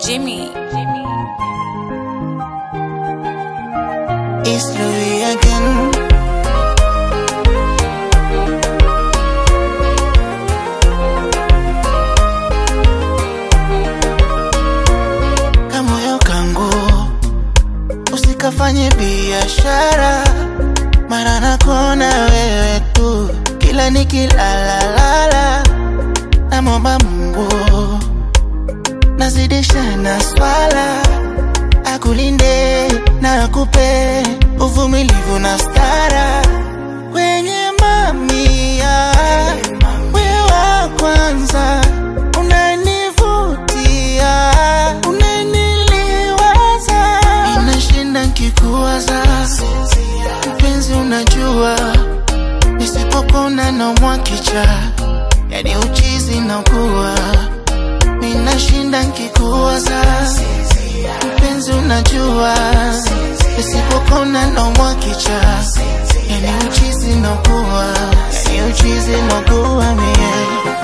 Jimmy. It's Louis again. Kamoyo kangu usikafanye biashara, mara nakona wewe tu, kila nikilalalala, namwomba Mungu nazidisha na swala akulinde na akupe uvumilivu na stara kwenye mamia we wa kwanza unanivutia unaniliwaza inashinda nkikuwaza mpenzi unajua nisipopona naumwa kicha yani uchizi nakuwa minashinda nkikuwaza mpenzi unajua nisipopona naumwa kicha yani uchizi nakuwa yani uchizi nakuwa mie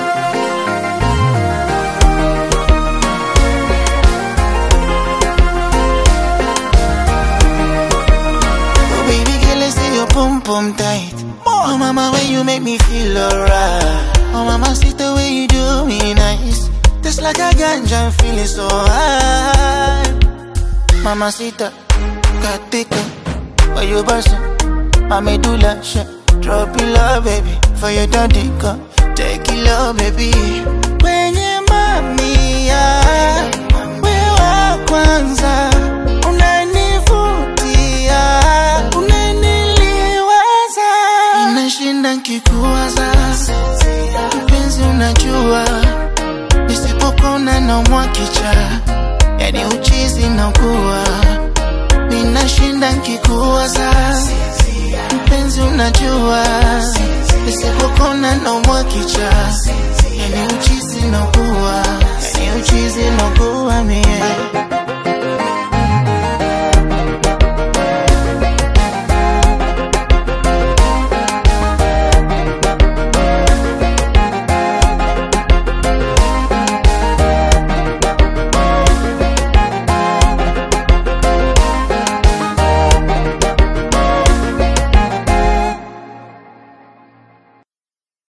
Oh baby girl, I see your pum pum tight. Oh mama, when you make me feel alright. Oh mama, see the way you do me nice. Just like a ganja, I'm feeling so high. Mamacita, katika, why you bustin'? Mami do that shit. Drop it low, baby, for your daddy come. Take it low, baby. Kwenye mamia, we wa kwanza, unanivutia, unaniliwaza, inashinda nkikuwaza, mpenzi unajua, nisipopona naumwa kicha, yani uchizi nakuwa, ninashinda nkikuwaza, mpenzi unajua, nisipopona naumwa kicha, yani uchizi nakuwa, yani uchizi nakuwa mie